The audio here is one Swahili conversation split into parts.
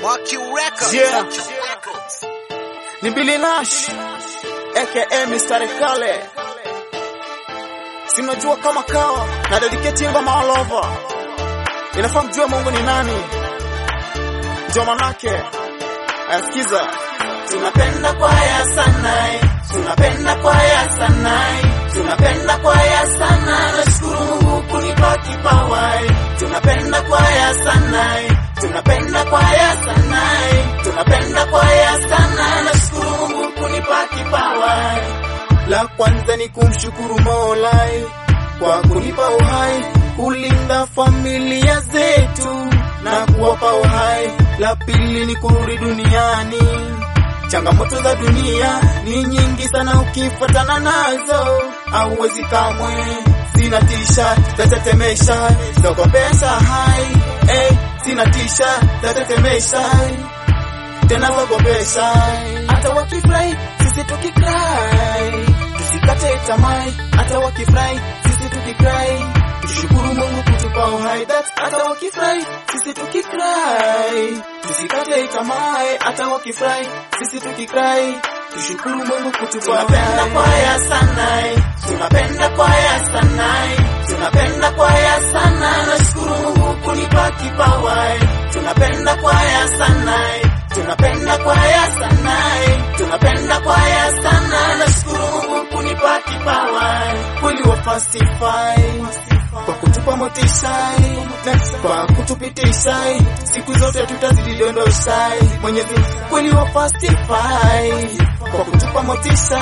Mark you records. Yeah. Ni Billy Nash aka Mr. Kale, simnajua kama kawa na dedicate ngoma all over, inafaa mjue Mungu ni nani, ndio manake ayasikiza. Tunapenda kwaya sana, tunapenda kwaya sana, tunapenda kwaya sana, nashukuru Mungu kunipa kipawa, tunapenda kwaya sana, tunapenda kwaya sana, tunapenda kwaya sana, nashukuru Mungu kunipa kipawa. La kwanza ni kumshukuru Mola kwa kunipa uhai, kulinda familia zetu na kuwapa uhai. La pili ni kurudi duniani. Changamoto za dunia ni nyingi sana, ukifuatana nazo hauwezi kamwe. Sina tisha zatetemesha, zogopesha hai eh, sina tisha zatetemesha tena zogopesha, hata wakifurahi sisi tukikrai, tusikate tamaa, hata wakifurahi sisi tukikrai, tushukuru Mungu kutupa uhai. That hata wakifurahi sisi tukikrai, tusikate tamaa, hata wakifurahi sisi tukikrai, tushukuru Mungu kutupa uhai. Tunapenda kwaya sana, tunapenda kwaya sana, tunapenda kwaya sana, nashukuru Mungu kunipa kipawa, tunapenda kwaya sana tunapenda kwaya sana, tunapenda kwaya sana, nashukuru Mungu kunipa kipawa, kweli wa fastify kwa kutupa motisha, kwa kutupitisha, siku zote tutazidi dondosha, Mwenyezi kweli wa fastify kwa kutupa motisha,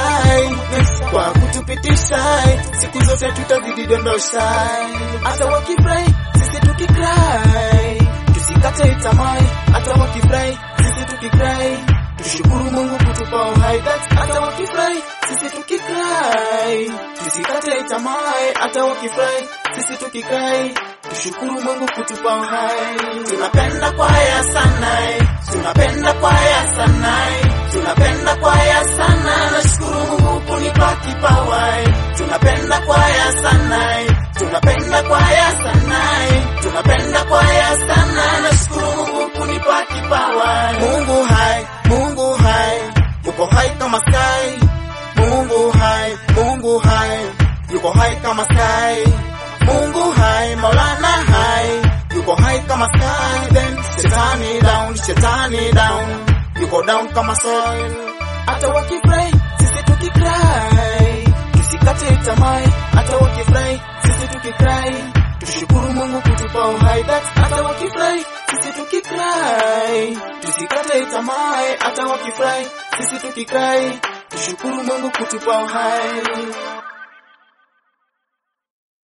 kwa kutupitisha, siku zote tutazidi dondosha, hata wakifurahi sisi tukikrai, tusikate tamaa, hata wakifurahi sisi tukikrai, tushukuru Mungu kutupa uhai. That hata wakifurahi sisi tukikrai, tusikate tamaa, hata wakifurahi sisi tukikrai, tushukuru Mungu kutupa uhai. Tunapenda kwaya sana, tunapenda kwaya sana, tunapenda kwaya sana, nashukuru Mungu kunipa kipawa. Tunapenda kwaya sana, tunapenda kwaya sana, tunapenda kwaya sana, nashukuru Mungu kunipa kipawa. Mungu hai, Mungu hai, yuko hai kama sky. Mungu hai, Mungu hai, yuko hai kama sky. Mungu hai, Maulana hai, yuko hai kama sky. Then shetani down, shetani down, yuko down kama soil. Hata wakifurahi sisi tukikrai, tusikate tamaa. Hata wakifurahi sisi tukikrai, tushukuru Mungu kutupa uhai. That hata wakifurahi sisi tukikrai, tusikate tamaa. Hata wakifurahi sisi tukikrai, tushukuru Mungu kutupa uhai.